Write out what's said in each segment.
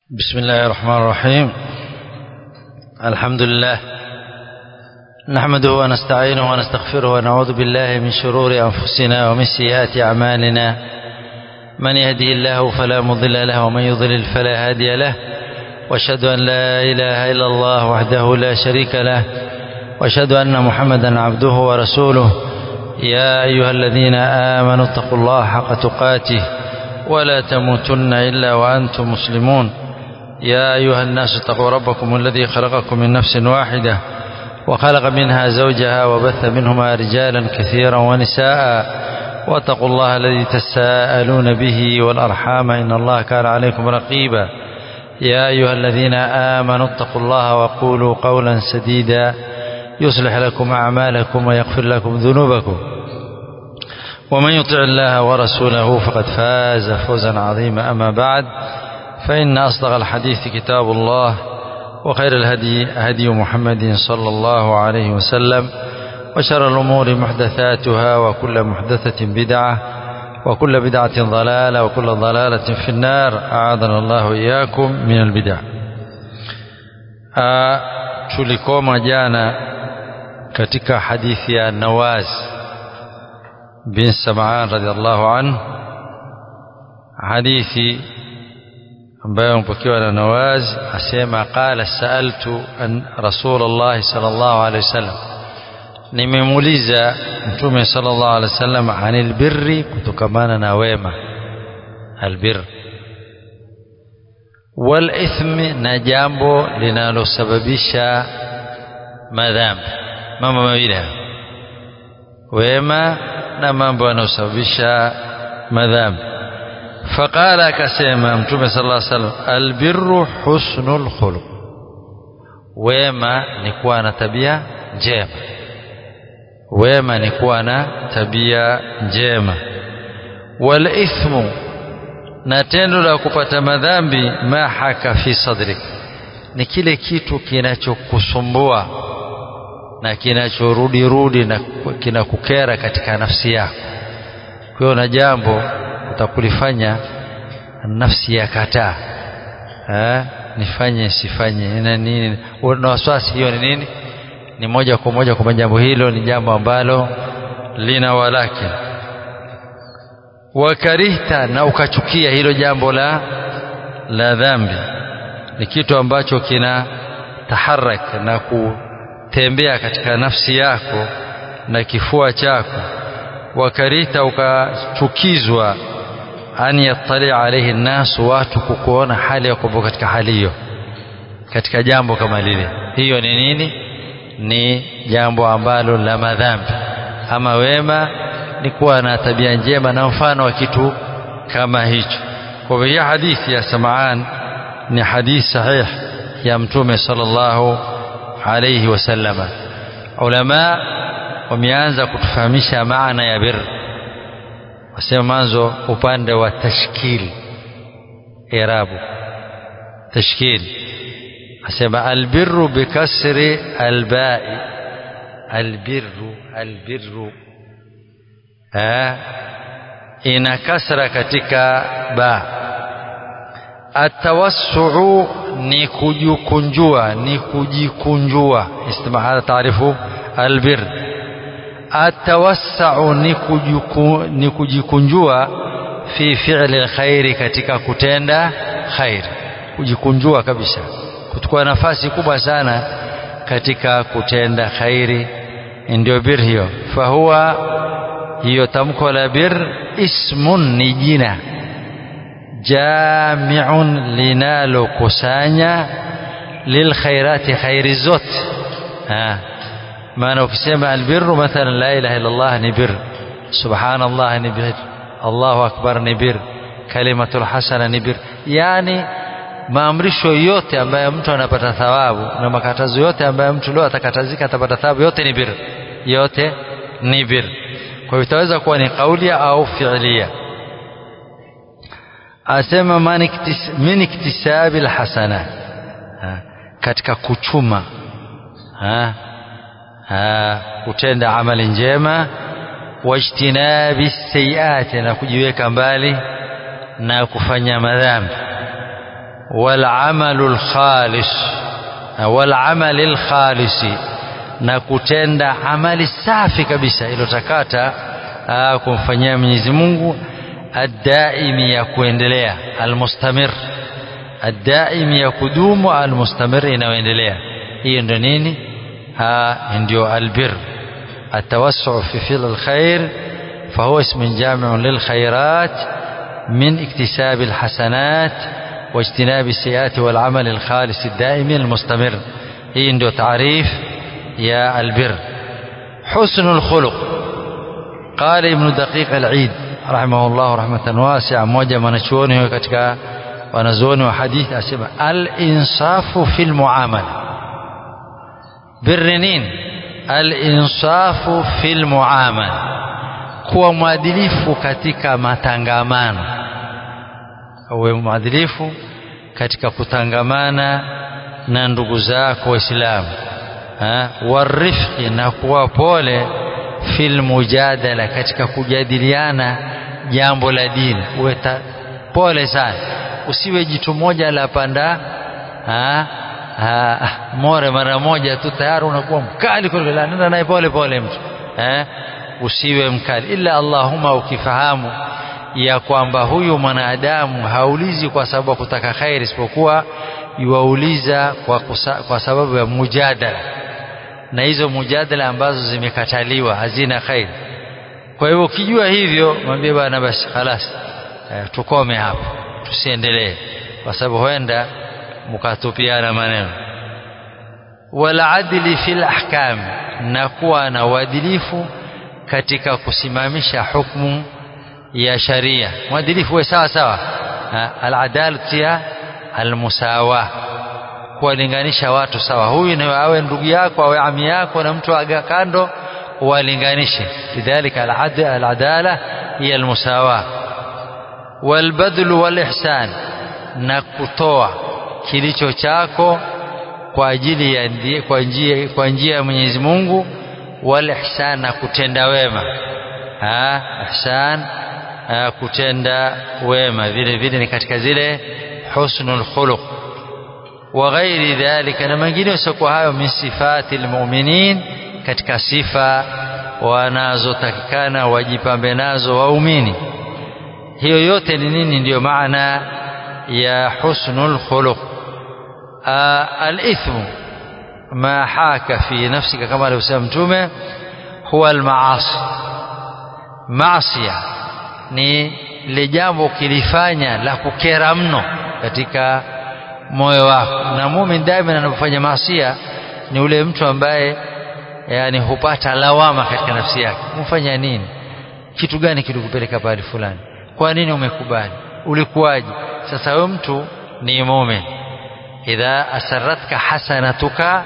بسم الله الرحمن الرحيم الحمد لله نحمده ونستعينه ونستغفره ونعوذ بالله من شرور أنفسنا ومن سيئات أعمالنا من يهدي الله فلا مضل له ومن يضلل فلا هادي له واشهد أن لا إله إلا الله وحده لا شريك له واشهد أن محمدا عبده ورسوله يا أيها الذين آمنوا اتقوا الله حق تقاته ولا تموتن إلا وأنتم مسلمون يا أيها الناس اتقوا ربكم الذي خلقكم من نفس واحدة وخلق منها زوجها وبث منهما رجالا كثيرا ونساء واتقوا الله الذي تساءلون به والأرحام إن الله كان عليكم رقيبا يا أيها الذين آمنوا اتقوا الله وقولوا قولا سديدا يصلح لكم أعمالكم ويغفر لكم ذنوبكم ومن يطع الله ورسوله فقد فاز فوزا عظيما أما بعد فإن أصدق الحديث كتاب الله وخير الهدي هدي محمد صلى الله عليه وسلم وشر الأمور محدثاتها وكل محدثة بدعة وكل بدعة ضلالة وكل ضلالة في النار أعاذنا الله إياكم من البدع tulikoma jana katika hadithi ya Nawaz bin Sam'an radhiallahu anhu hadithi ambayo mpokewa na Nawaz asema qala saaltu an Rasulullah sallallahu alaihi wasallam nimemuuliza mtume sallallahu alaihi wasallam anil birri kutokamana na wema albir wal ithmi na jambo linalosababisha madhambi mambo mawili wema na mambo yanayosababisha madhambi faqala akasema mtume sallallahu alaihi wasallam albirru husnul khuluq wema ni kuwa na tabia njema wema ni kuwa na tabia njema wal ithmu na tendo la kupata madhambi ma haka fi sadrik ni kile kitu kinachokusumbua na kinachorudi rudi na kinakukera katika nafsi yako kwa hiyo na jambo utakulifanya nafsi ya kataa nifanye sifanye na nini na wasiwasi hiyo ni nini ni moja kwa moja kwamba jambo hilo ni jambo ambalo lina walaki wakarihta na ukachukia hilo jambo la la dhambi ni kitu ambacho kina taharak na kutembea katika nafsi yako na kifua chako wakarihta ukachukizwa an yattali alaihi nnasu watu kukuona hali ya kwamba katika hali hiyo katika jambo kama lile hiyo ni nini ni jambo ambalo la madhambi ama wema ni kuwa na tabia njema na mfano wa kitu kama hicho kwa hivyo hadithi ya Samaan ni hadithi sahih ya mtume sallallahu alayhi wasallama ulama wameanza kutufahamisha maana ya bir wasema mwanzo upande wa tashkil irabu tashkil asema albirru bikasri albai albirru albirru ina kasra katika ba atawassuu ni kujikunjua ni kujikunjua istima hadha taarifu albir atawassau ni, ni kujikunjua fi fi'li alkhairi katika kutenda khairi kujikunjua kabisa kuchukua nafasi kubwa sana katika kutenda khairi ndio bir hiyo fahuwa hiyo tamko la bir ismun ni jina jamiun linalokusanya lilkhairati khairi zote maana ukisema albirru mathalan la ilaha illa Allah ni bir subhanallah ni bir Allahu akbar ni bir kalimatul hasana ni bir yani maamrisho yote ambayo mtu anapata thawabu na makatazo yote ambayo mtu leo atakatazika atapata thawabu yote ni bir yote ni bir kwa hivyo itaweza kuwa ni kaulia au fi'lia asema min iktisabi alhasana katika kuchuma ha, ha, kutenda amali njema wajtinabi sayiati na kujiweka mbali na kufanya madhambi والعمل الخالص والعمل الخالص na kutenda amali safi kabisa iliyotakata kumfanyia Mwenyezi Mungu adaimi ya kuendelea almustamir adaimi ya kudumu almustamir inayoendelea hiyo ndio nini ndio albir التوسع في فعل الخير فهو اسم جامع للخيرات من اكتساب الحسنات واجتناب السيئات والعمل الخالص الدائم المستمر هي عنده تعريف يا البر حسن الخلق قال ابن دقيق العيد رحمه الله رحمة واسعة موجة منشونه katika wanazuoni wa hadithi asema al-insafu fil muamala birri nini al-insafu fil muamala kuwa mwadilifu katika matangamano uwe mwadilifu katika kutangamana na ndugu zako waislamu warifqi na kuwa pole fil mujadala katika kujadiliana jambo la dini uwe pole sana usiwe jitu moja la panda ha, ha, more mara moja tu tayari unakuwa mkali kuliko nenda naye pole pole mtu eh usiwe mkali ila Allahumma ukifahamu ya kwamba huyu mwanadamu haulizi kwa sababu ya kutaka khairi isipokuwa yuwauliza kwa, kusa, kwa sababu ya mujadala na hizo mujadala ambazo zimekataliwa hazina khairi kwa hivyo ukijua hivyo mwambie bwana basi khalas eh, tukome hapo tusiendelee kwa sababu huenda mkatupiana maneno wala adli fil ahkam na kuwa na uadilifu katika kusimamisha hukumu ya sharia mwadilifu we sawa sawa aladalatu ya almusawa kuwalinganisha watu sawa huyu na awe ndugu yako awe ami yako na mtu aga kando walinganishe lidhalika aladala hiya almusawa walbadlu walihsan na kutoa kilicho chako kwa ajili ya kwa njia kwa njia ya Mwenyezi Mungu wal ihsan na kutenda wema ha ihsan ha, kutenda wema vile vile ni katika zile husnul khuluq wa ghairi dhalika na mengine usiokuwa hayo min sifati almu'minin katika sifa wanazotakikana wajipambe nazo waumini hiyo yote ni nini ndiyo maana ya husnul khuluq الإثم ما حاك في نفسك كما لو سمتم هو المعاصي معصية ni lile jambo ukilifanya la kukera mno katika moyo wako na mumin daima anapofanya maasia ni ule mtu ambaye yani hupata lawama katika nafsi yake umefanya nini kitu gani kilikupeleka pale fulani kwa nini umekubali ulikuwaje sasa wewe mtu ni mumin إذا أسرتك حسنتك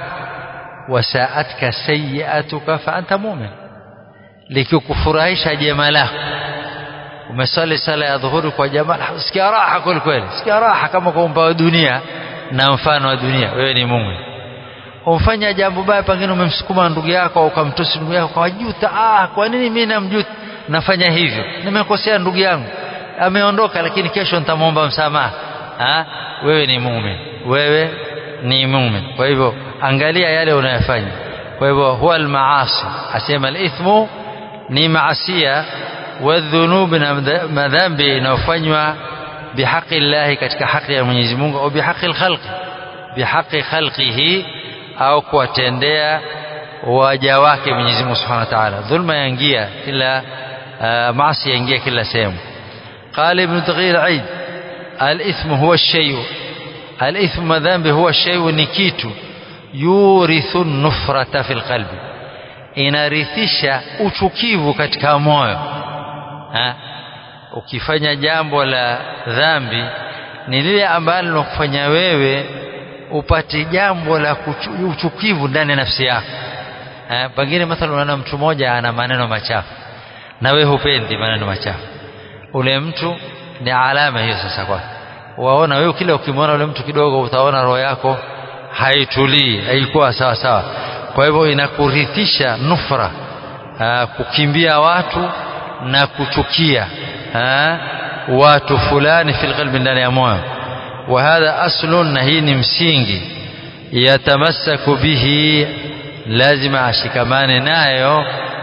وساءتك سيئتك فأنت مؤمن likikufurahisha jema lako umesali sala ya dhuhuri kwa jamaa sikia raha kweli kweli sikia raha kama kwa umpa wa dunia na mfano wa dunia wewe ni muumini umfanya jambo baya pengine umemsukuma ndugu yako au ukamtusi ndugu yako kwa juta ah kwa nini mimi namjuta nafanya hivyo nimekosea ndugu yangu ameondoka lakini kesho nitamwomba msamaha ah wewe ni muumini wewe ni mumin kwa hivyo angalia yale unayofanya kwa hivyo huwa almaasi asema alithmu ni maasia wadhunub na madhambi inayofanywa bihaqi llahi katika haki ya Mwenyezi Mungu au bihaqi alkhalqi bihaqi khalqihi au kuwatendea waja wake Mwenyezi Mungu Subhanahu wa Ta'ala dhulma yaingia kila maasi yaingia kila sehemu قال ابن تغير عيد الإثم هو الشيء الإثم ذنب هو الشيء نكيت يورث النفرة في القلب inarithisha uchukivu katika moyo ha? ukifanya jambo la dhambi ni lile ambalo linakufanya wewe upate jambo la kuchu, uchukivu ndani ya nafsi yako pengine mathalan unaona mtu mmoja ana maneno machafu na wewe hupendi maneno machafu ule mtu ni alama hiyo sasa kwake waona wewe kila ukimwona ule mtu kidogo utaona roho yako haitulii haikuwa sawa sawa kwa hivyo inakurithisha nufra aa, kukimbia watu na kuchukia aa, watu fulani fil qalbi ndani ya moyo wa hadha aslun na hii ni msingi yatamassaku bihi lazima ashikamane nayo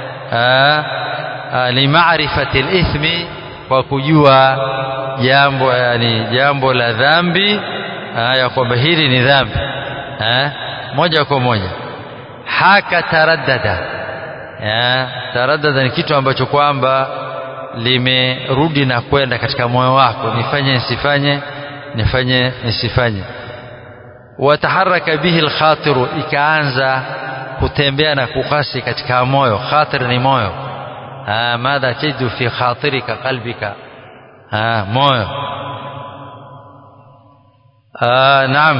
limaarifati lithmi kwa kujua jambo yani jambo la dhambi ya kwamba hili ni dhambi moja kwa moja haka taraddada taraddada ni kitu ambacho kwamba limerudi na kwenda katika moyo wako nifanye nisifanye nifanye nisifanye wataharaka bihi alkhatiru ikaanza kutembea na kukasi katika moyo khatir ni moyo madha tajidu fi khatirika qalbika moyo naam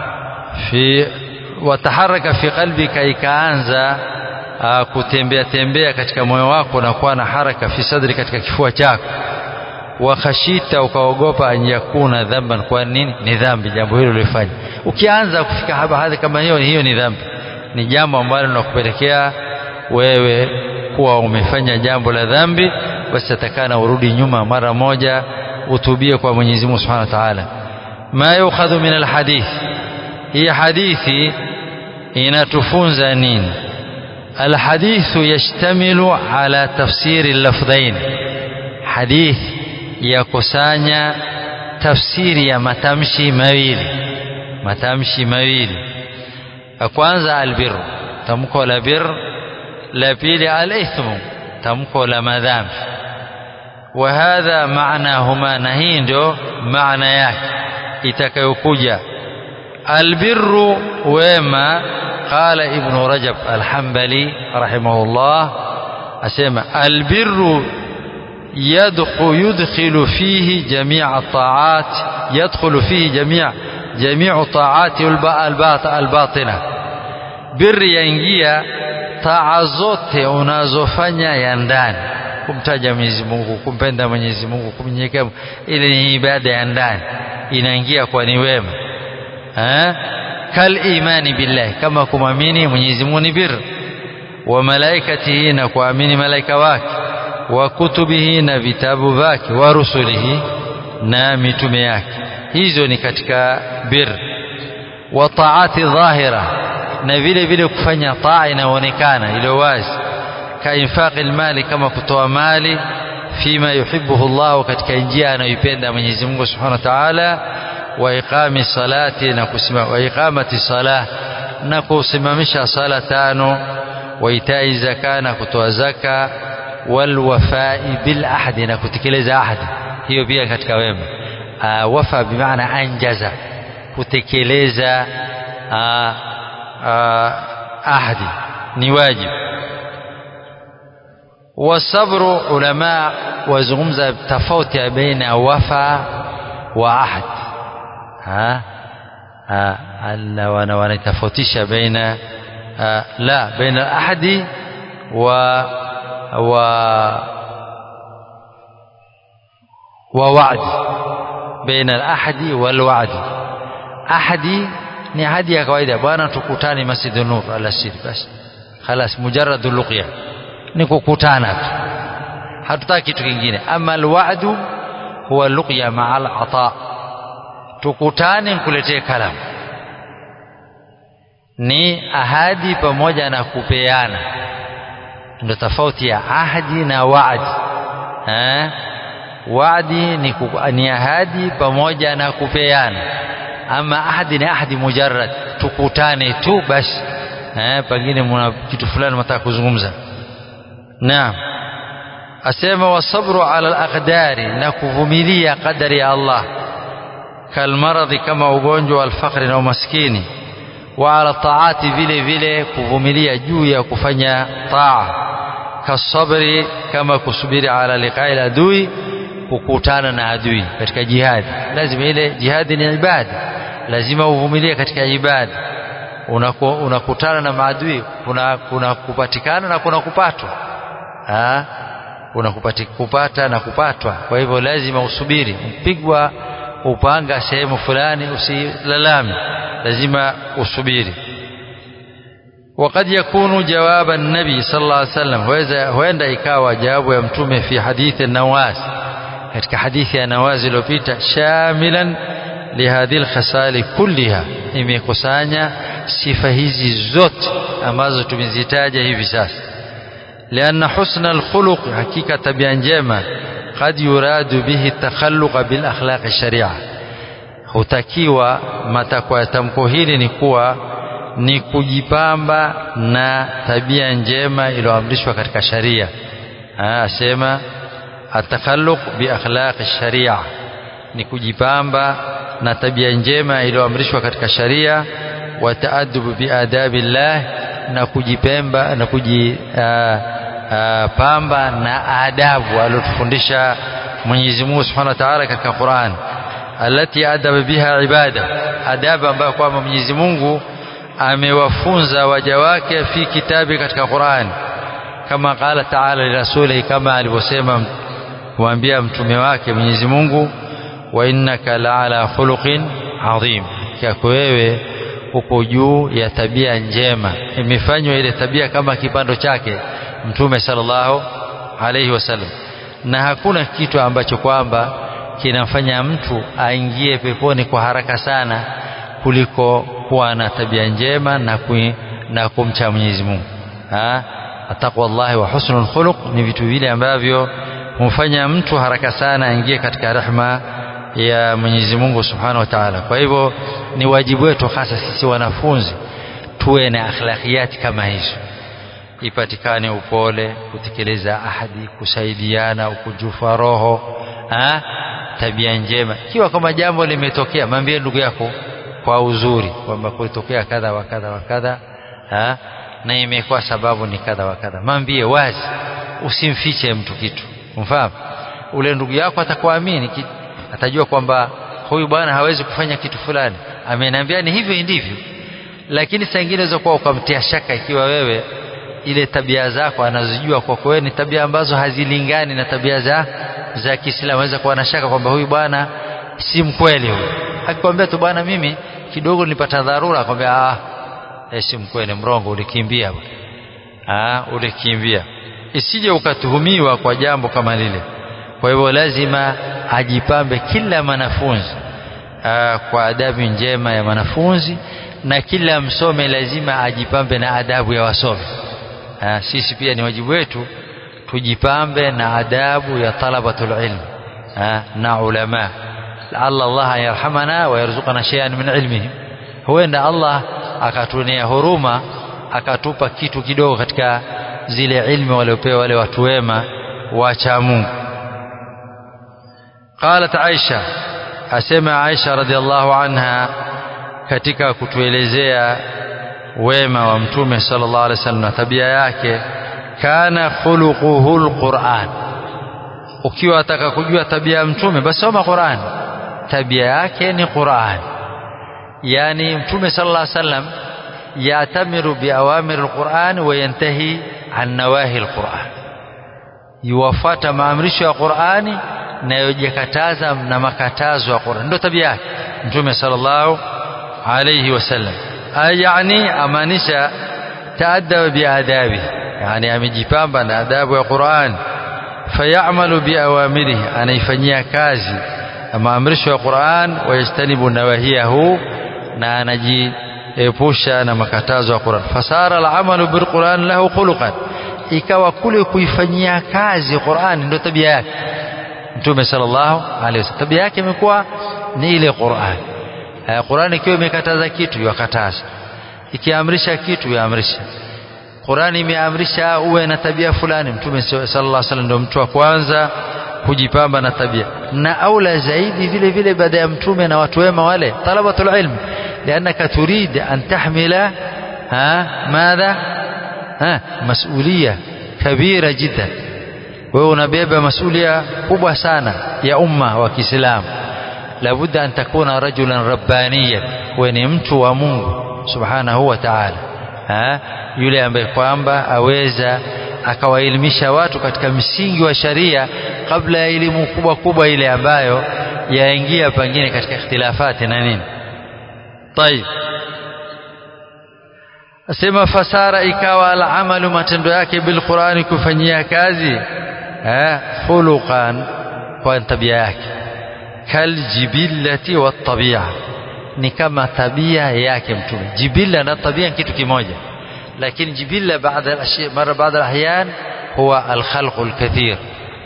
fi wataharaka fi qalbika ikaanza kutembea tembea katika moyo wako na kuwa na haraka fi sadri katika kifua chako wa khashita ukaogopa an yakuna dhamban kwa nini ni dhambi jambo hilo ulifanya ukianza kufika haba hadhi kama hiyo hiyo ni dhambi ni jambo ambalo linakupelekea wewe kuwa umefanya jambo la dhambi basi atakana urudi nyuma mara moja utubie kwa Mwenyezi Mungu Subhanahu wa Ta'ala ma yukhadhu min alhadith hii hadithi inatufunza nini الحديث يشتمل على تفسير اللفظين حديث yakusanya tafsiri ya matamshi mawili matamshi mawili ya kwanza albir tamko la bir la pili alithmu tamko la madhambi wa hadha maanahuma na hii ndio maana yake itakayokuja albirru wema قال ابن رجب الحنبلي رحمه الله أسمى البر يدخل يدخل فيه جميع الطاعات يدخل فيه جميع جميع الطاعات الباطنة بر ينجيا taa zote unazofanya ya ndani kumtaja Mwenyezi Mungu kumpenda Mwenyezi Mungu kumnyenyekea ile ni ibada ya ndani inaingia kwa ni wema eh kal imani billahi kama kumwamini Mwenyezi Mungu ni bir wa malaikatihi na kuamini malaika wake wa kutubihi na vitabu vyake wa rusulihi na mitume yake hizo ni katika bir wa taati dhahira na vile vile kufanya taa inayoonekana iliyo wazi ka infaqi mali kama kutoa mali fima yuhibbuhu Allah katika njia anayoipenda Mwenyezi Mungu Subhanahu wa Ta'ala wa iqami salati na kusimama wa iqamati salah na kusimamisha sala tano wa itai zaka na kutoa zaka wal wafai bil ahdi na kutekeleza ahadi hiyo pia katika wema wafa bimaana anjaza kutekeleza ahadi ni wajibu wasabru ulama wazungumza tofauti baina wafa wa ahad ha alla wana wanatofautisha baina la baina ahadi wa wa ووعد بين الأحد والوعد أحدي ni ahadi ya kawaida bwana tukutane Masjid Nur alasiri basi خلاص mujarrad luqya ni kukutana tu hatutaki kitu kingine ama alwa'du huwa luqya ma'a al'ata tukutane nikuletee kalamu ni ahadi pamoja na kupeana ndio tofauti ya ahadi na wa'di eh wa'di ni, ni ahadi pamoja na kupeana ama ahadi ni ahadi mujarrad tukutane tu basi eh pengine mna kitu fulani mtaka kuzungumza naam asema wasabru ala alaqdari na kuvumilia qadari ya Allah kalmaradhi kama ugonjwa alfaqri na umaskini wa ala taati vile vile kuvumilia juu ya kufanya taa kasabri kama kusubiri ala liqai adui kukutana na adui katika jihadi lazima ile jihadi ni ibada lazima uvumilie katika ibada unakutana una na maadui kuna kuna kupatikana na kuna kupatwa ah kuna kupata na kupatwa kwa hivyo lazima usubiri mpigwa upanga sehemu fulani usilalame lazima usubiri وقد يكون جواب النبي صلى الله عليه وسلم huenda ikawa jawabu ya mtume fi hadithi nawas katika hadithi ya nawazi iliyopita shamilan lihadhi lkhasali kulliha imekusanya sifa hizi zote ambazo tumezitaja hivi sasa lianna husna alkhuluq hakika tabia njema qad yuradu bihi takhalluqa bil akhlaqi sharia hutakiwa matakwa ya tamko hili ni kuwa ni kujipamba na tabia njema iliyoamrishwa katika sharia asema atakhalluq bi akhlaqi sharia ni kujipamba na tabia njema iliyoamrishwa katika sharia wa taadubu bi adabillah na kujipemba na kujipamba na adabu aliyotufundisha Mwenyezi Mungu Subhanahu wa Ta'ala katika Qur'an alati adaba biha ibada adabu ambayo kwamba Mwenyezi Mungu amewafunza waja wake fi kitabi katika Qur'an kama qala ta'ala lirasulihi kama alivyosema kuambia mtume wake Mwenyezi Mungu wa innaka la'ala khuluqin adhim yako wewe uko juu ya tabia njema imefanywa ile tabia kama kipando chake mtume sallallahu alayhi wasallam na hakuna kitu ambacho kwamba kinamfanya mtu aingie peponi kwa haraka sana kuliko kuwa na tabia njema na, kui, na kumcha Mwenyezi Mungu ataqwallahi wa husnul khuluq ni vitu vile ambavyo humfanya mtu haraka sana aingie katika rehma ya Mwenyezi Mungu Subhanahu wa Ta'ala. Kwa hivyo ni wajibu wetu hasa sisi wanafunzi tuwe na akhlaqiyati kama hizo, ipatikane upole, kutekeleza ahadi, kusaidiana, ukunjufu wa roho, ha? tabia njema. Ikiwa kama jambo limetokea, mwambie ndugu yako kwa uzuri kwamba kulitokea kadha wa kadha wa kadha ha? na imekuwa sababu ni kadha wa kadha, mwambie wazi, usimfiche mtu kitu, umfahamu ule ndugu yako atakuamini atajua kwamba huyu bwana hawezi kufanya kitu fulani ameniambia ni hivyo ndivyo lakini saa ingine za kuwa ukamtia shaka ikiwa wewe ile tabia zako anazijua kwa wewe ni tabia ambazo hazilingani na tabia za za Kiislamu anaweza kuwa na shaka kwamba huyu bwana si mkweli huyu akikwambia tu bwana mimi kidogo nilipata dharura akwambia ah eh, si mkweli mrongo ulikimbia ah ulikimbia isije ukatuhumiwa kwa jambo kama lile kwa hivyo lazima ajipambe kila mwanafunzi kwa adabu njema ya mwanafunzi na kila msome lazima ajipambe na adabu ya wasomi aa, sisi pia ni wajibu wetu tujipambe na adabu ya talabatul ilm aa, na ulama laalla Allah yarhamana wa yarzuqana shay'an min ilmihim huenda Allah akatuonea huruma akatupa kitu kidogo katika zile ilmu waliopewa wale watu wema wacha Mungu قالت عائشة أسمع عائشة رضي الله عنها katika kutuelezea wema wa mtume sallallahu alaihi wasallam na tabia yake kana khuluquhu alquran ukiwa ataka kujua tabia ya mtume basi soma Qur'an tabia yake ni Qur'an yani mtume sallallahu alaihi wasallam yatamiru biawamir alquran wa yantahi an nawahi alquran yuwafata maamrisho ya Qur'ani na yojakataza na makatazo ya Qur'an ndio tabia yake mtume sallallahu alayhi wasallam yani amaanisha taadaba biadabi yani amejipamba na adabu ya Qur'an fayamalu biawamirihi anaifanyia kazi maamrisho ya Qur'an wayajtanibu nawahiyahu na anajiepusha na makatazo ya Qur'an fasara alamalu bilquran lahu khuluqan ikawa kule kuifanyia kazi Qur'an ndio tabia yake Mtume sallallahu alaihi wasallam tabia yake imekuwa ni ile Qur'an Qur'an ikiwa imekataza kitu yakataza ikiamrisha kitu yaamrisha Qur'an imeamrisha uwe na tabia fulani Mtume sallallahu alaihi wasallam ndio mtu wa kwanza kujipamba na tabia na aula zaidi vile vile baada ya mtume na watu wema wale talabatul ilm لانك تريد ان تحمل ها ماذا ها مسؤوليه كبيره جدا wewe unabeba masulia kubwa sana ya umma wa Kiislamu labudda an takuna rajulan rabbaniyan wewe ni mtu wa Mungu subhanahu wa ta'ala yule ambaye kwamba aweza akawaelimisha watu katika msingi wa sharia kabla ya elimu kubwa kubwa ile ambayo yaingia pengine katika ikhtilafati na nini طيب asema fasara ikawa alamalu matendo yake bilqurani kufanyia kazi eh khuluqan kwa tabia yake kaljibillati watabia ni kama tabia yake mtume jibilla na tabia kitu kimoja lakini jibilla baada الاشياء مره بعض الاحيان هو الخلق الكثير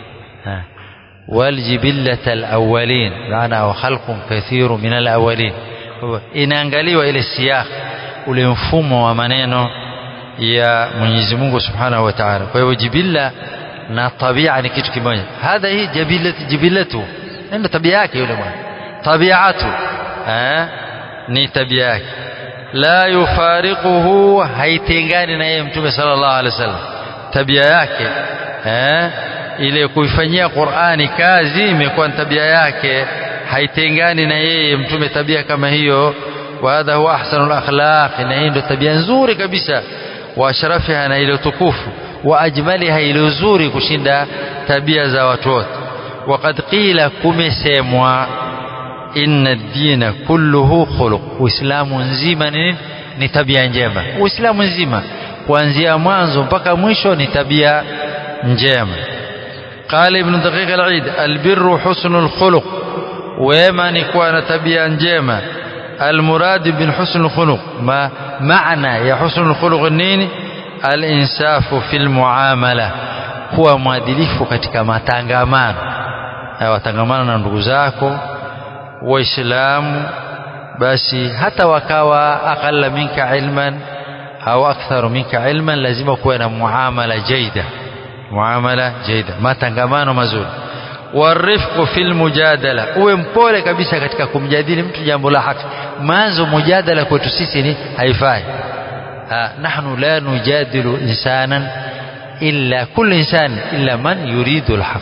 والجبلة الأولين معنى خلق كثير من الأولين inaangaliwa ile siyaq ule mfumo wa maneno ya Mwenyezi Mungu Subhanahu wa Ta'ala kwa hivyo jibilla na tabia ni kitu kimoja hadha hii jibilatu jibilatu ndio tabia yake yule bwana tabiatu eh ni tabia yake la yufariquhu haitengani na yeye mtume sallallahu alaihi wasallam tabia yake eh ile kuifanyia Qur'ani kazi imekuwa tabia yake haitengani na yeye mtume tabia kama hiyo wa hadha huwa ahsanul akhlaq na hii ndio tabia nzuri kabisa wa ashrafiha na ile tukufu wa ajmaliha ile nzuri kushinda tabia za watu wote وقد قيل kumesemwa inna ad-dina kulluhu khuluq uislamu nzima ni ni tabia njema uislamu nzima kuanzia mwanzo mpaka mwisho ni tabia njema قال ابن دقيق العيد البر حسن الخلق وما نكون تبيا njema المراد بالحسن الخلق ما معنى يا حسن الخلق النين الانصاف في المعامله kuwa mwadilifu katika matangamano watangamana na ndugu zako waislamu basi hata wakawa aqalla minka ilman au aktharu minka ilman lazima kuwe na muamala jaida muamala jaida matangamano mazuri warifqu fil mujadala uwe mpole kabisa katika kumjadili mtu jambo la haki mwanzo mujadala kwetu sisi ni haifai nahnu la nujadilu insanan illa kullu insan illa man yuridu alhaq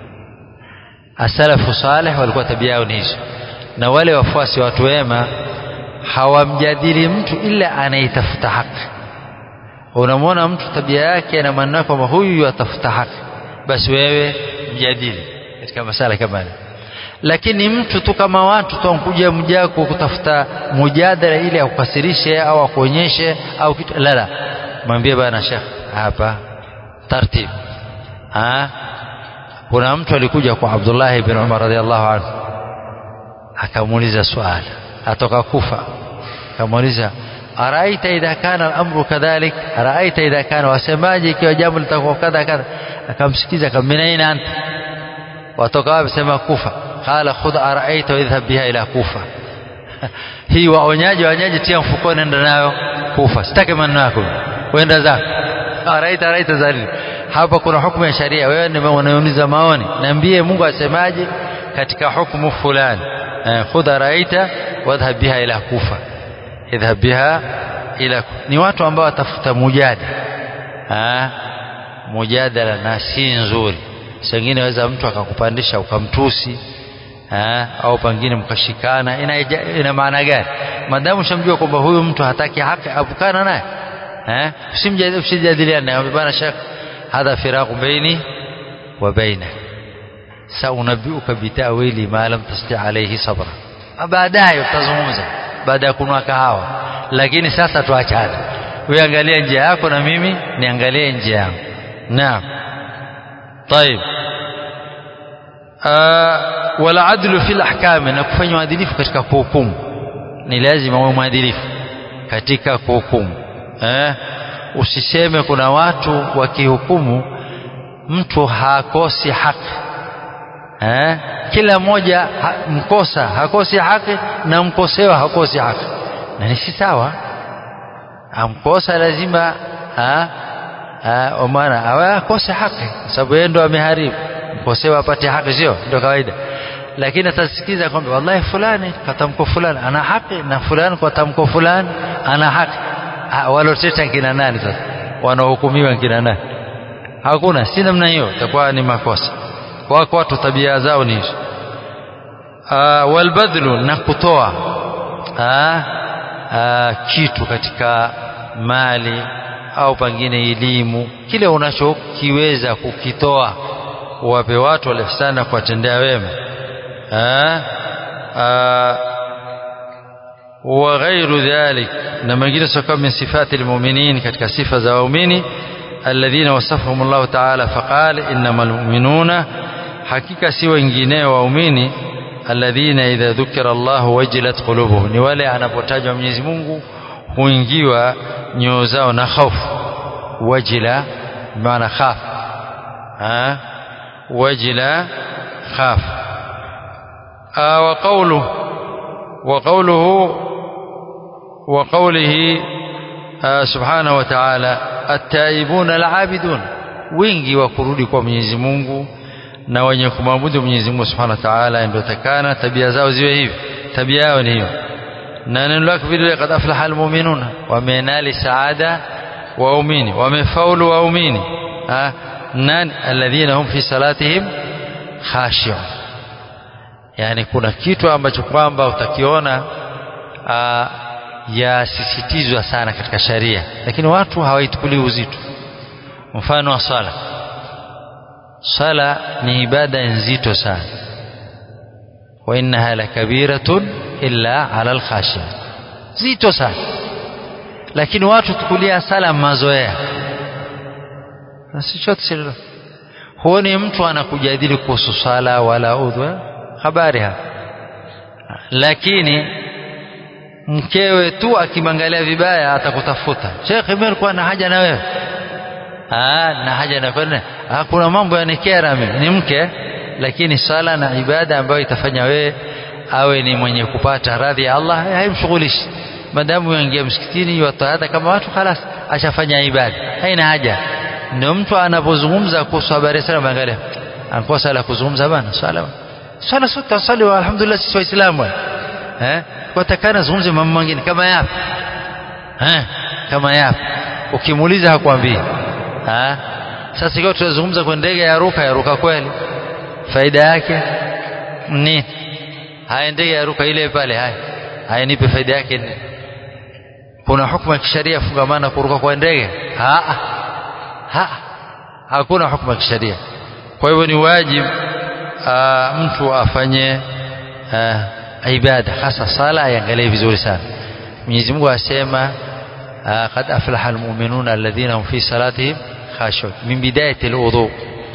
asalafu salih walikuwa tabia yao ni hizo na wale wafuasi watu wema hawamjadili mtu ila anaitafuta haki unamwona mtu tabia yake na maneno kwamba huyu yatafuta haki basi wewe mjadili katika masala kama haya lakini mtu tu kama watu tu ankuja mjako kutafuta mujadala ili akukasirishe au akuonyeshe au kitu la la mwambie bana shekh hapa taratibu ha kuna mtu alikuja kwa Abdullah ibn Umar radhiallahu anhu akamuuliza swali atoka Kufa akamuuliza araita idha kana al-amru kadhalik araita idha kana wasemaje ikiwa jambo litakuwa kadha kadha akamsikiza akamminaina anta watoka wapi sema Kufa qala khudh araita wa idhhab biha ila Kufa hii waonyaji waonyaji tia mfukoni nenda nayo Kufa sitaki maneno yako wenda zako araita araita zalili hapa kuna hukumu ya sharia wewe ndio unauliza maoni niambie Mungu asemaje katika hukumu fulani khudha raita wadhhab biha ila kufa idhhab biha ila ni watu ambao watafuta mujadala ah mujadala na si nzuri sengine waweza mtu akakupandisha ukamtusi ah au pengine mkashikana ina, ina maana gani madamu shamjua kwamba huyu mtu hataki haki abukana naye eh usimjadiliane naye bwana shekh hadha firaqu baini wa bainak saunabbiuka bitawili ma lam tasti alayhi sabra baadaye utazungumza baada ya kunwa kahawa lakini sasa tuachane wewe angalia njia yako na mimi niangalie njia yangu naam طيب wala adlu fil ahkam na kufanya uadilifu katika kuhukumu ni lazima uwe mwadilifu katika kuhukumu eh usiseme kuna watu wakihukumu mtu hakosi haki eh kila mmoja ha, mkosa hakosi haki na mkosewa hakosi haki na ni si sawa amkosa lazima ha maana awe akose haki sababu yeye ndo ameharibu mkosewa apate haki sio ndio kawaida lakini atasikiza kwamba wallahi fulani katamko fulani ana haki na fulani kwa tamko fulani ana haki waloteta kina nani sasa wanaohukumiwa kina nani hakuna si namna hiyo itakuwa ni makosa wako watu tabia zao ni hizo walbadlu na kutoa kitu katika mali au pengine elimu kile unachokiweza kukitoa wape watu walihsana kuwatendea wema وغير ذلك لما جلس من صفات المؤمنين كتك صفة زوامين الذين وصفهم الله تعالى فقال إنما المؤمنون حقيقة سوى إنجيني وأميني alladhina idha dhukira Allah wajilat qulubuhum ni wale anapotajwa Mwenyezi Mungu huingiwa nyoyo zao na hofu wajila maana khaf ha wajila khaf wa qawluhu wa qawluhu wa qawlihi subhanahu wa ta'ala at-taibuna al-abidun wingi wa kurudi kwa Mwenyezi Mungu na wenye kumwabudu Mwenyezi Mungu Subhanahu wa Ta'ala ndio takana tabia zao ziwe hivi tabia yao ni hiyo na neno lake vile kad aflaha almu'minuna wamenali saada waumini wamefaulu waumini nan alladhina hum fi salatihim khashi'un yani kuna kitu ambacho kwamba utakiona yasisitizwa sana katika sharia lakini watu hawaichukulii uzito mfano wa swala swala ni ibada nzito sana wa innaha lakabiratun illa ala alkhashiya zito sana lakini watu tukulia sala mazoea na si chote silo huoni mtu anakujadili kuhusu sala wala udhu habari hapa lakini mkewe tu akimwangalia vibaya atakutafuta shekhe mimi nilikuwa na haja na wewe ah na haja na kwenda ah kuna mambo yanikera mimi ni mke lakini sala na ibada ambayo itafanya wewe awe ni mwenye kupata radhi ya Allah haimshughulishi madamu yaingia msikitini yataada kama watu خلاص ashafanya ibada haina haja ndio mtu anapozungumza kuhusu habari sana angalia anakuwa sala kuzungumza bana sala sala sote swali wa alhamdulillah sisi waislamu eh kwa takana zungumze mambo mengine kama yapi eh kama yapi ukimuuliza hakwambii ha sasa ikiwa tunazungumza kwa ndege ya ruka ya ruka kweli faida yake ni haya ndege ya ruka ile pale haya haya nipe faida yake ni kuna hukumu ya kisheria fungamana kuruka kwa ndege ha ha hakuna hukumu ya kisheria kwa hivyo ni wajibu mtu afanye aa, ibada hasa sala aiangalie vizuri sana Mwenyezi Mungu asema qad aflaha almu'minuna alladhina hum fi salatihim khashu'un min bidayati alwudu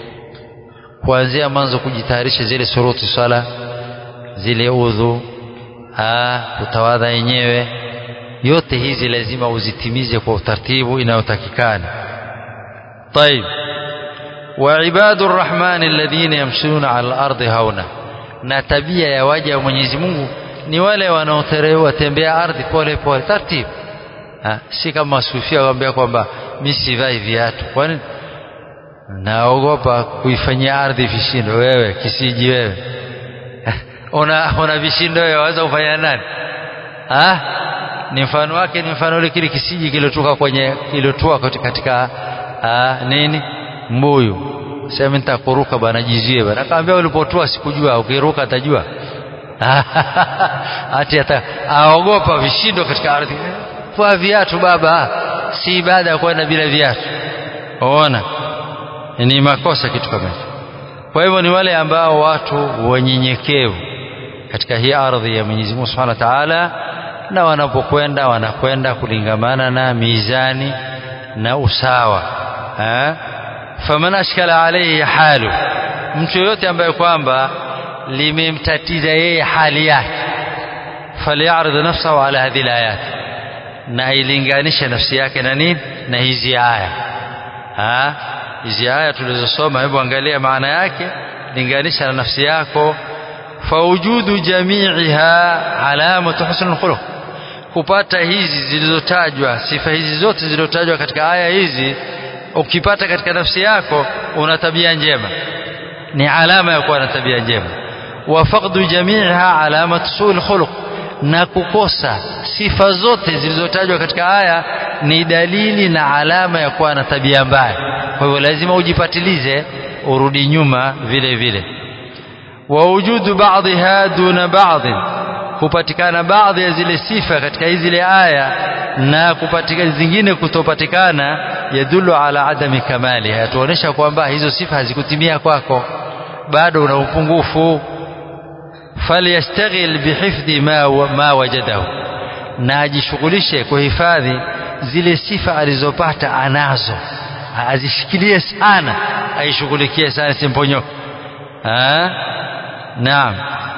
kuanzia mwanzo kujitayarisha zile suruti sala zile udhu kutawadha yenyewe yote hizi lazima uzitimize kwa utaratibu inayotakikana طيب وعباد الرحمن الذين يمشون على الارض هونا na tabia ya waja wa Mwenyezi Mungu ni wale wanaotembea ardhi pole pole taratibu si kama sufia waambia kwamba mimi sivai viatu kwani naogopa kuifanyia ardhi vishindo wewe kisiji wewe una una vishindo wewe waweza kufanya nani ah ni mfano wake ni mfano ule kile kisiji kilotoka kwenye kilotoa katika ah, nini mbuyu sema nitakuruka bwana jizie bwana akamwambia ulipotoa sikujua ukiruka atajua ati ata aogopa vishindo katika ardhi kwa viatu baba si ibada ya kwenda bila viatu unaona ni makosa kitu kama hicho kwa hivyo ni wale ambao watu wanyenyekevu katika hii ardhi ya Mwenyezi Mungu Subhanahu wa Ta'ala na wanapokwenda wanakwenda kulingamana na mizani na usawa eh faman ashkala alayhi halu mtu yote ambaye kwamba limemtatiza yeye hali yake falyarid nafsahu ala hadhihi alayat na ilinganishe nafsi yake na nini na hizi aya ha hizi aya tulizosoma hebu angalia maana yake linganisha na nafsi yako faujudu jami'iha alamatu husnul khuluq kupata hizi zilizotajwa sifa hizi zote zilizotajwa katika aya hizi ukipata katika nafsi yako una tabia njema ni alama ya kuwa na tabia njema wa faqdu jami'iha alamatu su'il khuluq na kukosa sifa zote zilizotajwa katika aya ni dalili na alama ya kuwa na tabia mbaya kwa hivyo lazima ujipatilize urudi nyuma vile vile wa wujudu ba'dha duna ba'd kupatikana baadhi ya zile sifa katika hizi zile aya na kupatikana zingine kutopatikana yadullu ala adami kamali yatuonesha kwamba hizo sifa hazikutimia kwako bado una upungufu falyastaghil bihifdhi ma, ma wajadahu na ajishughulishe kuhifadhi zile sifa alizopata anazo azishikilie sana aishughulikie sana simponyoke naam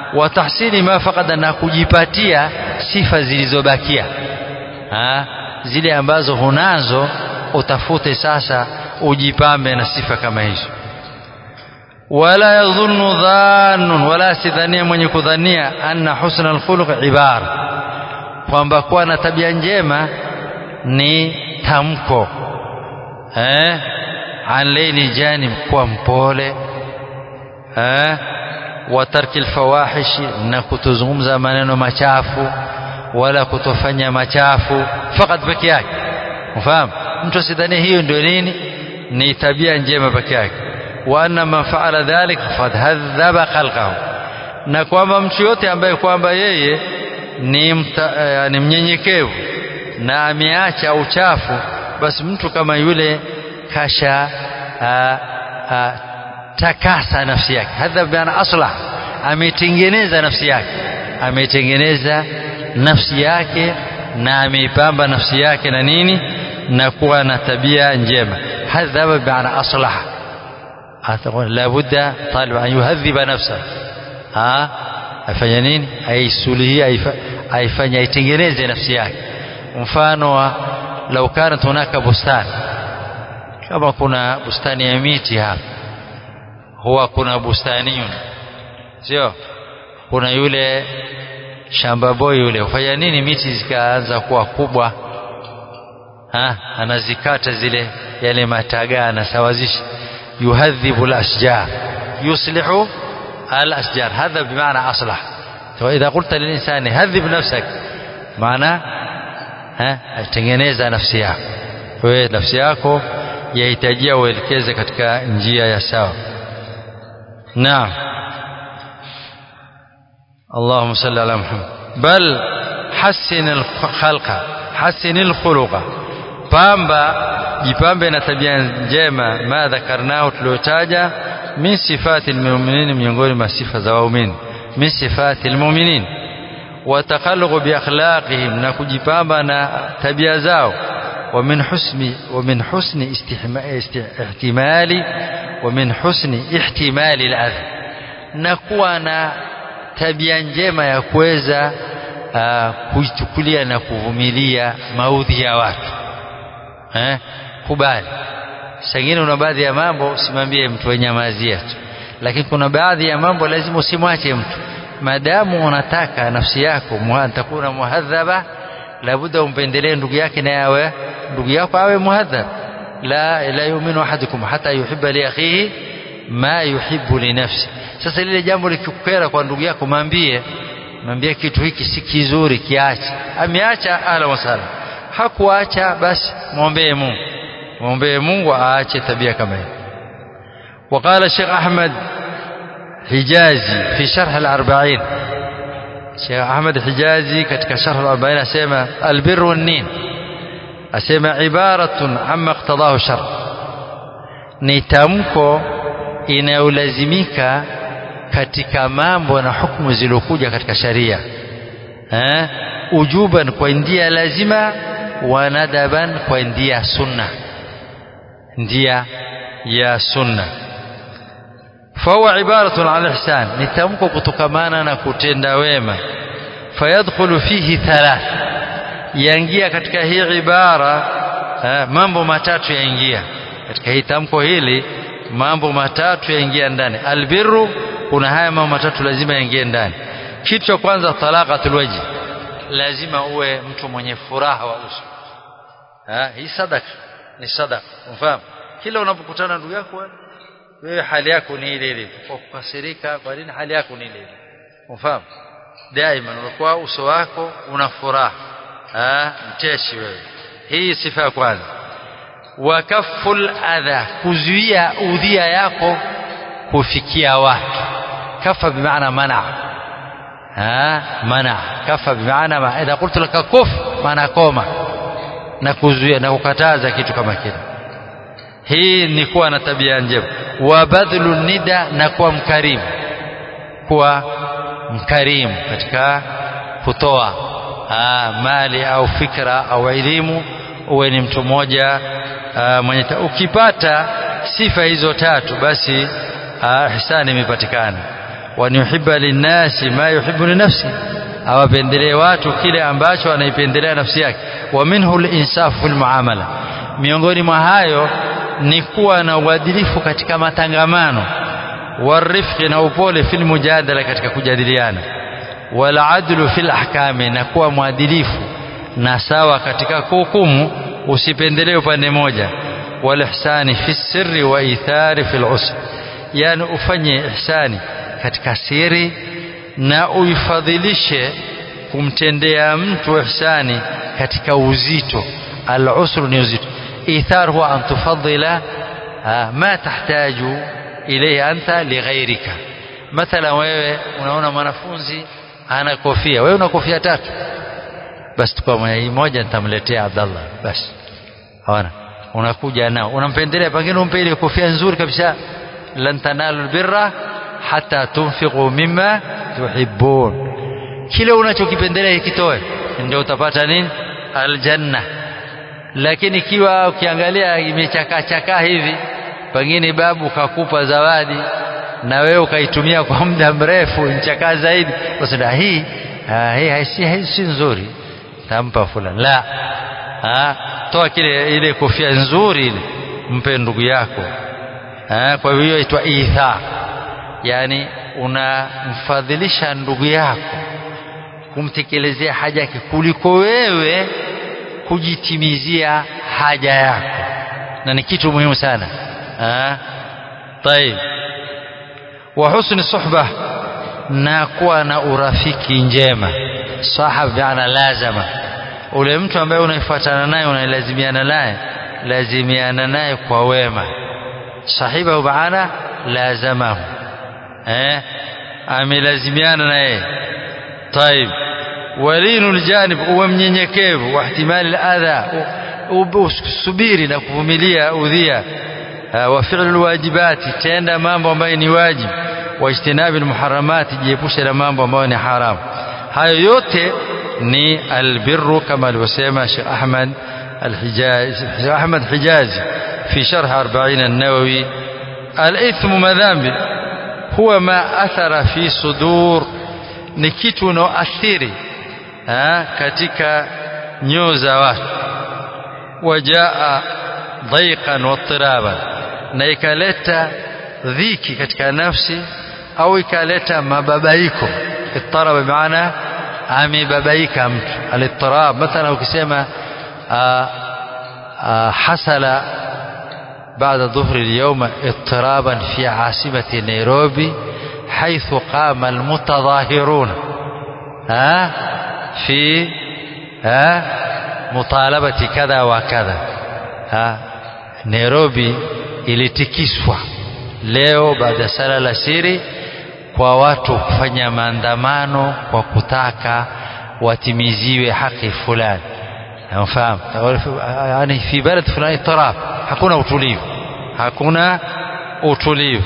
wa tahsini ma faqada na kujipatia sifa zilizobakia zile ambazo hunazo utafute sasa ujipambe na sifa kama hizo wala yadhunnu dhannun wala sidhania mwenye kudhania anna husna alkhuluq ibara kwamba kuwa na tabia njema ni tamko eh an laini janib kuwa mpole eh wa tarki alfawahishi na kutozungumza maneno machafu wala kutofanya machafu fakat peke yake ufahamu mtu asidhani hiyo ndio nini ni tabia njema peke yake wa anna man faala dhalik faqad hadhaba khalqahu na kwamba mtu yote ambaye kwamba yeye ni mta, yani mnyenyekevu na ameacha uchafu basi mtu kama yule kasha a, a, takasa nafsi yake hadha biana aslah ametengeneza nafsi yake ametengeneza nafsi yake na ameipamba nafsi yake na nini na kuwa na tabia njema hadhaba biana aslaha la budda talib an yuhadhiba nafsa ha afanya nini aisuluhia aifanya aitengeneze nafsi yake mfano wa lau kanat hunaka bustani kama kuna bustani ya miti hapa huwa kuna bustaniyun sio kuna yule shamba boy yule hufanya nini miti zikaanza kuwa kubwa ha anazikata zile yale matagaa anasawazisha yuhadhibu al-ashjar yuslihu al-ashjar hadha bimaana aslah فإذا قلت للإنسان هذب نفسك معناه ها tengeneza nafsi yako wewe nafsi yako yahitajia uelekeze katika njia ya sawa naam اللهم صل على محمد بل حسن الخلق حسن الخلق pamba jipambe na tabia njema ma dhakarnao tuliotaja min sifati almu'minin miongoni mwa sifa za waumini min sifati almu'minin wa takhalluq bi akhlaqihim na kujipamba na tabia zao wa min husni wa min husni ihtimali wa min husni ihtimali al-adha na kuwa na tabia njema ya kuweza uh, kuichukulia na kuvumilia maudhi ya watu eh kubali sangine una baadhi ya mambo usimwambie mtu wenyamazia tu lakini kuna baadhi ya mambo lazima usimwache mtu madamu unataka nafsi yako takuna muhadhaba labuda umpendelee ndugu yake na yawe ndugu yako awe muhadhab la la yu'minu ahadukum hata yuhibba li akhihi ma yuhibbu li nafsi sasa lile jambo likikukera kwa ndugu yako mwambie mwambie kitu hiki si kizuri kiache ameacha ala wasala hakuacha basi muombee Mungu muombee Mungu aache tabia kama hiyo وقال الشيخ أحمد حجازي في شرح الأربعين الشيخ أحمد حجازي كتك شرح الأربعين أسيما البر والنين أسيما عبارة عما اقتضاه الشرع نتمكو inayolazimika katika mambo na hukumu zilizokuja katika sharia eh ujuban kwa ndia lazima wa nadaban kwa ndia sunna ndia ya sunna fahuwa ibaratun an ihsan ni tamko kutokamana na kutenda wema fayadkhulu fihi thalath yaingia katika hii ibara eh, mambo matatu yaingia katika hii tamko hili mambo matatu yaingia ndani albirru kuna haya mambo matatu lazima yaingie ndani kitu cha kwanza talaqatul wajhi lazima uwe mtu mwenye furaha wa uso ha hii sadaka ni sadaka unafahamu kila unapokutana ndugu yako wewe hali yako ni ile ile kwa kukasirika kwa nini hali yako ni ile ile unafahamu daima unakuwa uso wako una furaha ha mteshi wewe hii sifa ya kwanza wa kaful adha kuzuia udhia yako kufikia watu kafa bimaana mana ha mana kafa bimaana ma idha qultu laka kuf maana koma na kuzuia na kukataza kitu kama kile hii ni kuwa na tabia njema wa badhlu nida na kuwa mkarimu kuwa mkarimu katika kutoa mali au fikra au elimu uwe ni mtu mmoja mwenye ukipata sifa hizo tatu basi ihsani imepatikana wa yuhibba linnasi ma yuhibbu li nafsi awapendelee watu kile ambacho anaipendelea nafsi yake wa minhu linsafu fil muamala miongoni mwa hayo ni kuwa na uadilifu katika matangamano warifqi na upole fil mujadala katika kujadiliana wal adlu fil ahkami na kuwa mwadilifu na sawa katika kuhukumu usipendelee upande moja wal ihsani fi sirri wa ithari fil usr yani ufanye ihsani katika siri na uifadhilishe kumtendea mtu ihsani katika uzito al-usr ni uzito ithar huwa an tufaddila ma tahtaju ilayhi anta lighairika mathala wewe unaona mwanafunzi ana kofia wewe una kofia tatu basi tukua moja nitamletea Abdallah basi hawana unakuja nao unampendelea pengine umpe ile kofia nzuri kabisa lan tanalu albirra hata tunfiqu mimma tuhibbun kile unachokipendelea kitoe ndio utapata nini aljanna lakini ikiwa ukiangalia imechakaa chakaa hivi pengine babu kakupa zawadi na wewe ukaitumia kwa muda mrefu nchakaa zaidi usema hii hii si si nzuri tampa fulani la ha, toa kile ile kofia nzuri ile mpe ndugu yako ha, kwa hiyo itwa itha yani unamfadhilisha ndugu yako kumtekelezea haja yake kuliko wewe kujitimizia haja yako na ni kitu muhimu sana ha? طيب وحسن الصحبة na kuwa na urafiki njema sahab biana lazama ule mtu ambaye unaifuatana naye unailazimiana naye lazimiana naye kwa wema sahibahu maana lazamahu eh amelazimiana naye طيب walinu aljanib uwe mnyenyekevu wa ihtimali aladha usubiri na kuvumilia udhia wa fi'l alwajibati tenda mambo ambayo ni wajibu wa ijtinabi almuharramati jiepushe na mambo ambayo ni haramu hayo yote ni albirru kama alivyosema Sheikh Ahmad الحجاز أحمد حجازي في شرح أربعين النووي الإثم مذنب هو ما أثر في صدور نكيت نؤثري katika nyoo za watu wajaa dhaiqan wattiraban na ikaleta dhiki katika nafsi au ikaleta mababaiko ittaraba maana amebabaika mtu alittirab mathalan ukisema حصل بعد ظهر اليوم اضطرابا في عاصمة نيروبي حيث قام المتظاهرون ها في ها مطالبة كذا وكذا ها نيروبي ilitikiswa leo baada ya sala la siri kwa watu kufanya maandamano kwa kutaka watimiziwe haki fulani nafahamu yani fi balad fulani taraf hakuna utulivu hakuna utulivu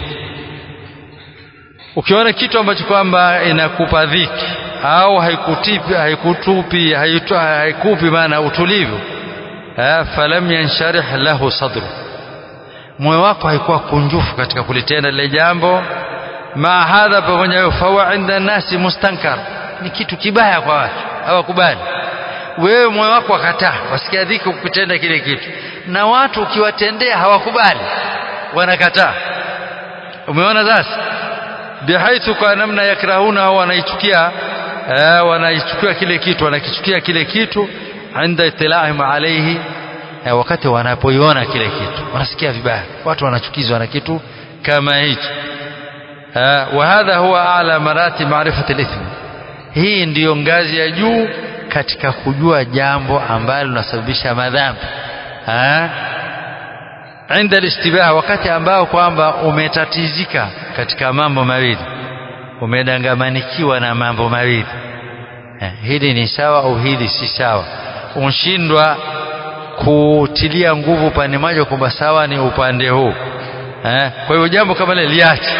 ukiona kitu ambacho kwamba inakupa dhiki au haikutipi haikutupi haikupi maana utulivu falam yansharih lahu sadru moyo wako haikuwa kunjufu katika kulitenda lile jambo ma hadha pamoja nayo fawa inda nasi mustankar ni kitu kibaya kwa watu hawakubali wewe moyo wako wakataa wasikia dhiki kukutenda kile kitu na watu ukiwatendea hawakubali wanakataa umeona sasa bihaithu kwa namna yakrahuna au wanaichukia eh, wanaichukia kile kitu wanakichukia kile kitu inda itilahim alayhi eh, wakati wanapoiona kile kitu wanasikia vibaya watu wanachukizwa na kitu kama hicho eh, wa hadha huwa a'la marati ma'rifati al-ithm hii ndiyo ngazi ya juu katika kujua jambo ambalo linasababisha madhambi inda alistibah wakati ambao kwamba umetatizika katika mambo mawili umedangamanikiwa na mambo mawili hili ni sawa au hili si sawa unshindwa kutilia nguvu upande mmoja kwamba sawa ni upande huu kwa hivyo jambo kama lile liache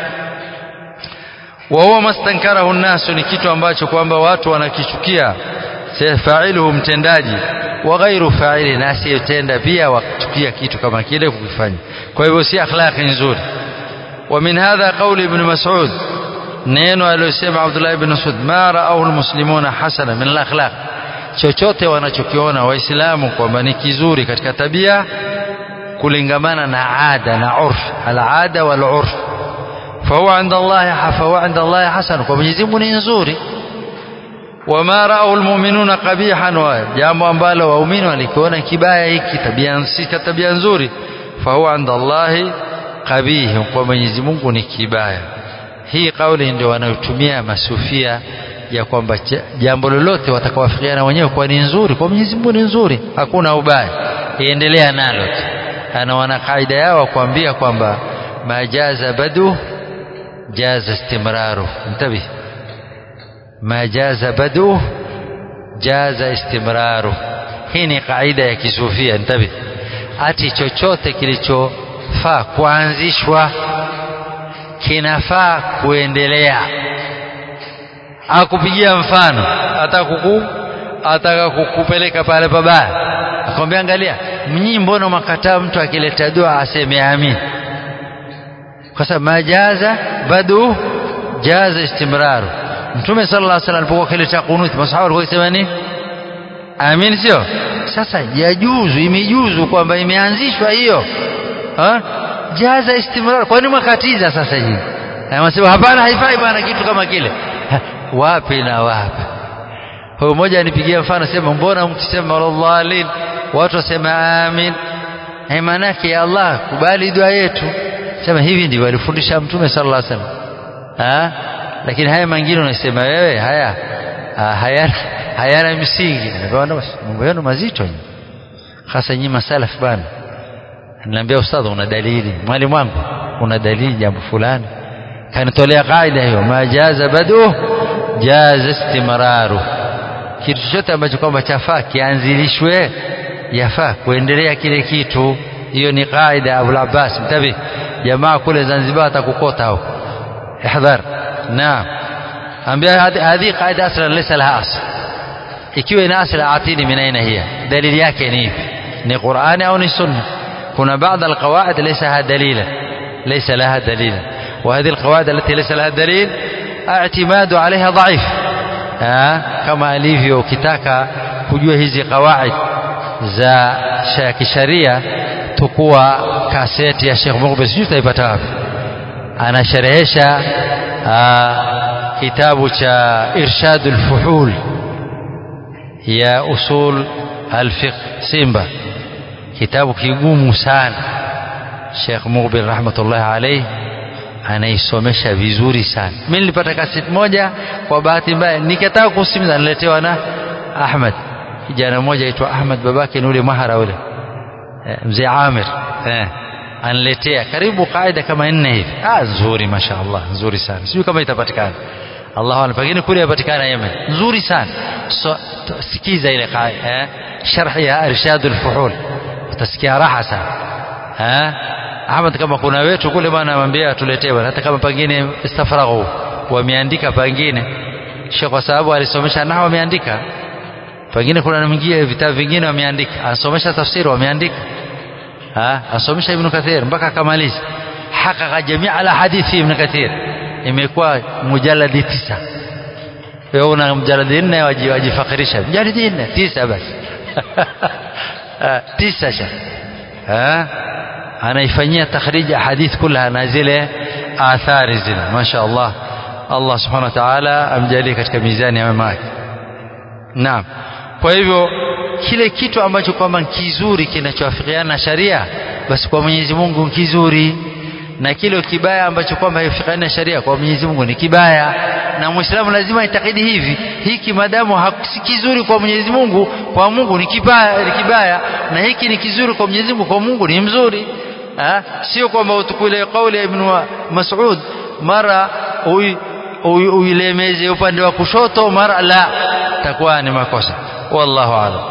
wa huwa mastankarahu nnasu ni kitu ambacho kwamba watu wanakichukia failuhu mtendaji wa ghairu faili na asiyetenda pia wachukia kitu kama kile kukifanya kwa hivyo si akhlaqi nzuri wa min hadha qawli ibn mas'ud neno aliyosema Abdullah ibn Mas'ud ma ra'ahu almuslimuna hasana min al-akhlaq chochote wanachokiona waislamu kwamba ni kizuri katika tabia kulingamana na ada na urf al-ada wal urf فهو عند الله فهو عند الله حسن kwa Mwenyezi Mungu ni nzuri wama ra'ahu almu'minuna qabihan wa jambo ambalo waumini walikiona kibaya hiki tabia si tabia nzuri fahuwa inda Allahi qabih kwa Mwenyezi Mungu ni kibaya hii kauli ndio wanayotumia masufia ya kwamba jambo lolote watakawafikiana wenyewe kwa ni nzuri kwa Mwenyezi Mungu ni nzuri hakuna ubaya iendelea nalo ana wana kaida yao kuambia kwamba majaza badu jaza istimraru mtabi ما جاز بدؤه جاز استمراره hii ni kaida ya kisufia ntabi ati chochote kilichofaa kuanzishwa kinafaa kuendelea akupigia mfano atakuku ataka kukupeleka pale pabaya akwambia angalia mnyii mbona makataa mtu akileta dua aseme amin kwa sababu majaza badu jaza istimraru mtume sallallahu alaihi wasallam alipokuwa kileta kunuti masahaba walikuwa wakisema nini amin sio sasa yajuzu imejuzu kwamba imeanzishwa hiyo jaza istimrar kwani mwakatiza sasa hivi anasema hapana haifai bwana kitu kama kile ha, wapi na wapi huyo mmoja anipigia mfano sema mbona mkisema wallahi watu wasema amin eh manake ya Allah kubali dua yetu sema hivi ndivyo alifundisha mtume sallallahu alaihi wasallam lakini haya mengine unasema wewe haya hayana hayana msingi mambo yenu mazito hasa nyinyi masalaf bana niambia ustadhi una dalili mwalimu wangu una dalili jambo fulani kanitolea kaida hiyo majaza badu jaza istimraru kitu chochote ambacho kwamba chafaa kianzilishwe yafaa kuendelea kile kitu hiyo ni kaida Abu Abbas mtabi jamaa kule Zanzibar atakukota huko ihdhar naam ambia hadhi qaida aslan laysa laha asl ikiwa ina asli atini min aina hiya dalili yake ni ipi ni qurani au ni sunna kuna baadhi alqawaid laysa laha dalila laysa laha dalila وهذه القواعد التي ليس لها دليل اعتماد عليها ضعيف كما alivyo ukitaka kujua hizi qawaid za kisharia tukua kaseti ya Sheikh Mughbir sijui utaipata wapi anasherehesha kitabu cha Irshadul Fuhul ya usul alfiqh Simba kitabu kigumu sana Sheikh Mughbir rahmatullahi alayhi anaisomesha vizuri sana mimi nilipata kaseti moja kwa bahati mbaya nikataka kusikiliza niletewa na Ahmad kijana mmoja aitwa Ahmad babake ni ule mahara ule mzee Amir eh anletea karibu kaida kama nne hivi ah nzuri mashaallah nzuri sana sijui kama itapatikana Allahu akbar pengine kule yapatikana Yemen nzuri sana so, sikiza ile kaida eh sharh ya irshad al-fuhul utasikia raha sana eh Ahmad kama kuna wetu kule bwana anamwambia tuletee bwana hata kama pengine istafraghu wameandika pengine Sheikh kwa sababu alisomesha nahwa wameandika pengine kuna mwingine vitabu vingine wameandika anasomesha tafsiri wameandika asomesha Ibn Kathir mpaka akamaliza hakaka jamia ala hadithi Ibn Kathir imekuwa mujaladi tisa wewe una mjaladi nne wajifakirisha mjaladi nne tisa basi tisa sha anaifanyia takhrij hadith kullaha na zile athari zile masha Allah Allah subhanahu wa ta'ala amjalie katika mizani ya mema yake naam kwa hivyo kile kitu ambacho kwamba kizuri kinachoafikiana na sharia basi kwa Mwenyezi Mungu ni kizuri na kile kibaya ambacho kwamba haifikiani na sharia kwa Mwenyezi Mungu ni kibaya na Muislamu lazima itakidi hivi hiki madamu si kizuri kwa Mwenyezi Mungu kwa Mungu ni kibaya ni kibaya na hiki ni kizuri kwa Mwenyezi Mungu kwa Mungu ni mzuri ha? sio kwamba utukule kauli ya Ibn Mas'ud mara uilemeze upande wa kushoto mara la takuwa ni makosa wallahu a'lam